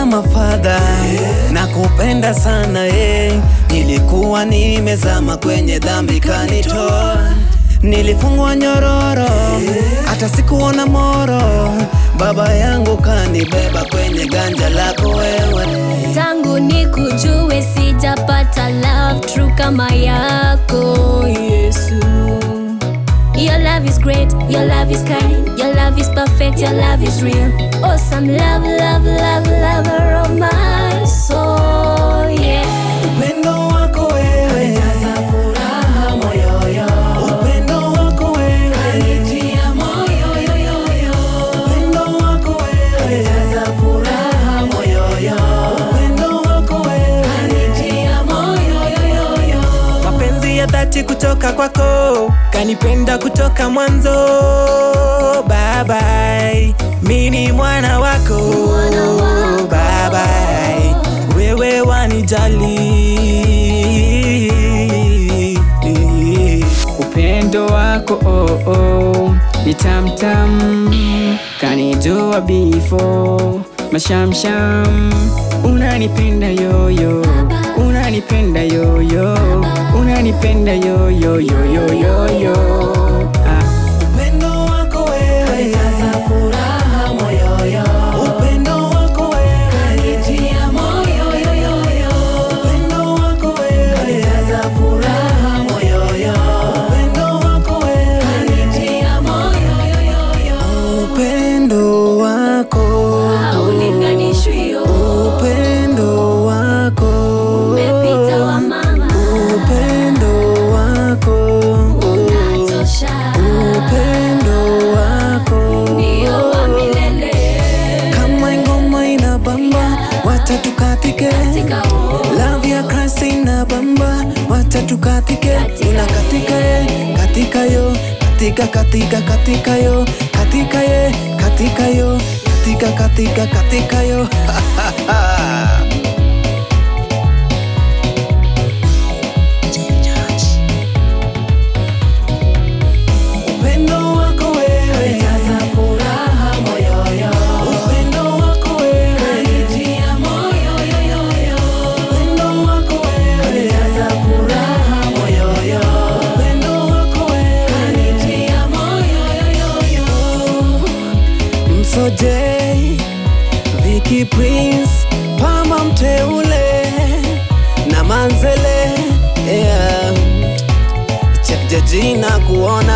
kama fadha na kupenda sana eh. Nilikuwa nimezama kwenye dhambi kanitoa, nilifungwa nyororo hata sikuona moro, baba yangu kanibeba kwenye ganja lako wewe. Tangu nikujue sijapata love true kama yako Yesu. Your love is great, your love is kind, your love is perfect, your love is real. Awesome love, love, love, lover of my soul, yeah. Upendo wako wewe jaza furaha moyoyo. Upendo wako wewe kanitia moyo yo yo yo. Upendo wako wewe jaza furaha moyoyo. Upendo wako wewe kanitia moyo yo yo yo. Mapenzi ya dhati kutoka kwako kanipenda kutoka mwanzo baba mi ni mwana wako Mwana wako. baba wewe wanijali Upendo wako oh, oh, ni tamtam kanijua before mashamsham unanipenda yoyo unanipenda yoyo unanipenda yoyo yoyo yoyo ah. Upendo wako wewe jaza furaha moyoyo. Upendo wako wewe kanitia moyo yo yo yo. Upendo wako wewe jaza furaha moyoyo. Upendo wako wewe kanitia moyo yo yo yo. Upendo wako Haulinganishwi yo. Upendo wako Umepita wa mama. Upendo wako Unatosha. Upendo wako Ndio wa milele. kama ngoma ina bamba watatu katike Katika huu Love ya Christ ina bamba watatu katike Katika una katika ye katika yo katika katika katika yo katika ye katika yo katika katika katika yo Upendo wako wewe jaza furaha moyoyo. Upendo wako wewe kanitia moyo yo yo yo. Upendo wako wewe jaza furaha moyoyo. Upendo wako wewe kanitia moyo yo yo yo. Msoje Vicky Prince Pama mteule na Manzele yeah. Chef Jaji na kuona